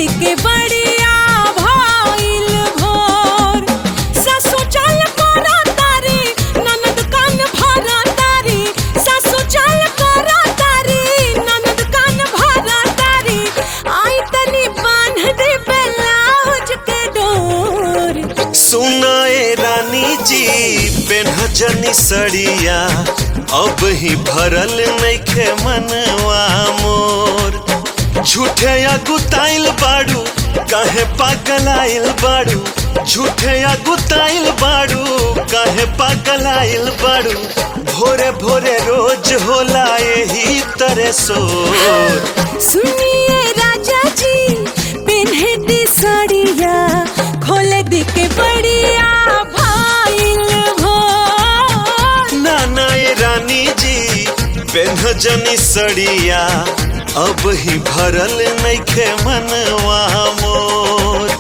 के बड़िया भइल भोर सासु चाल करा तारी ननद कान भरा तारी सासु चाल करा तारी ननद कान भरा तारी आई तनी बांध दे ब्लाउज के डोर सुनाए रानी जी पेन्हजनी सड़िया अब ही भरल नइखे मनवा मोर झूठे अगुताइल बाड़ू काहे पागलाइल बाड़ू झूठे अगुताइल बाड़ू काहे पागलाइल बाड़ू भोरे भोरे रोज होला यही तरह सोर सुनिए राजा जी पिन्हे दी साड़िया खोले दी के बड़िया भइल भोर नाना ये रानी जी पेन्हजनी सड़िया अब ही भरल नइखे मनवा मोर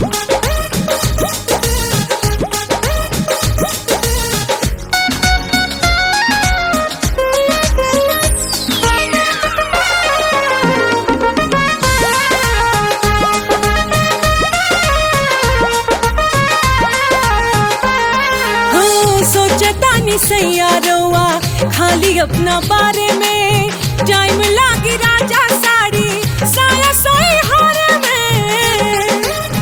हाँ, सोचता नहीं सैयारोवा खाली अपना बारे में टाइम लागी राजा साड़ी साया सोई हार में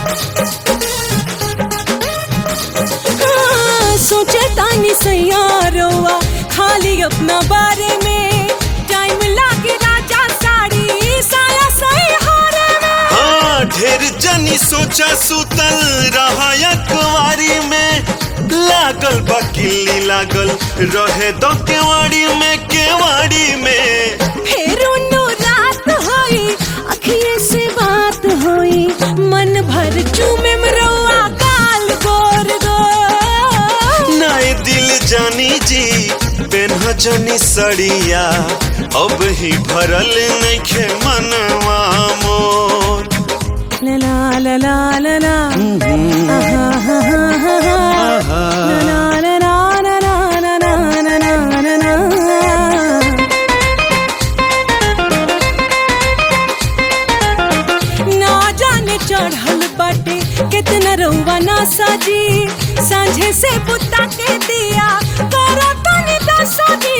हाँ, सोचता नहीं सैयारोवा खाली अपना बारे में टाइम लागी राजा साड़ी साया सोई हार में हाँ ढेर जनी सोचा सुतल रहा कुवारी में लागल बा किल्ली लागल रहे दो केवाड़ी में केवाड़ी में फिर उन्नो रात होई अखिए से बात होई मन भर चूमे मरोआ गाल गोर गोर नाए दिल जानी जी पेन्हजनी सड़िया अब ही भरल नइखे मनवा मोर ला ला ला ला ला ला आहा, हा, हा, हा, हा। ला ला ला ला ला ला ला ला ला ला ला ला। ना जाने चढ़ल बाटे कितना रउआ ना साजी सांझे से बुता के दिया करो तनी दसाजी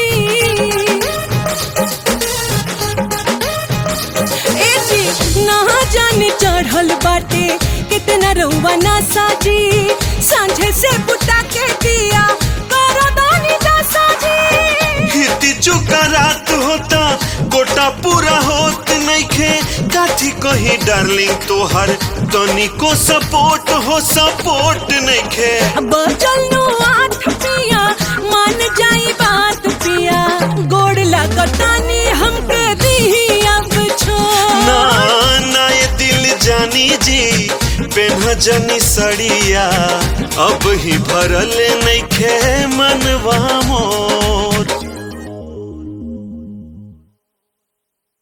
ए जी ना जाने चढ़ल बाटे कितना रउआ ना साजी सांझे से बुता के दिया करो तनी दसाजी हिती चुका रात होता गोटा पूरा होत नइखे काठी कही डार्लिंग तोहर तनिको सपोर्ट हो सपोर्ट नइखे बचल नो आठ पिया मान जाई बात पिया गोड़ लगतानी हमके दी अब छो ना ना ये दिल जानी जी पेन्हजनी सड़िया अब ही भरल नइखे मनवा मोर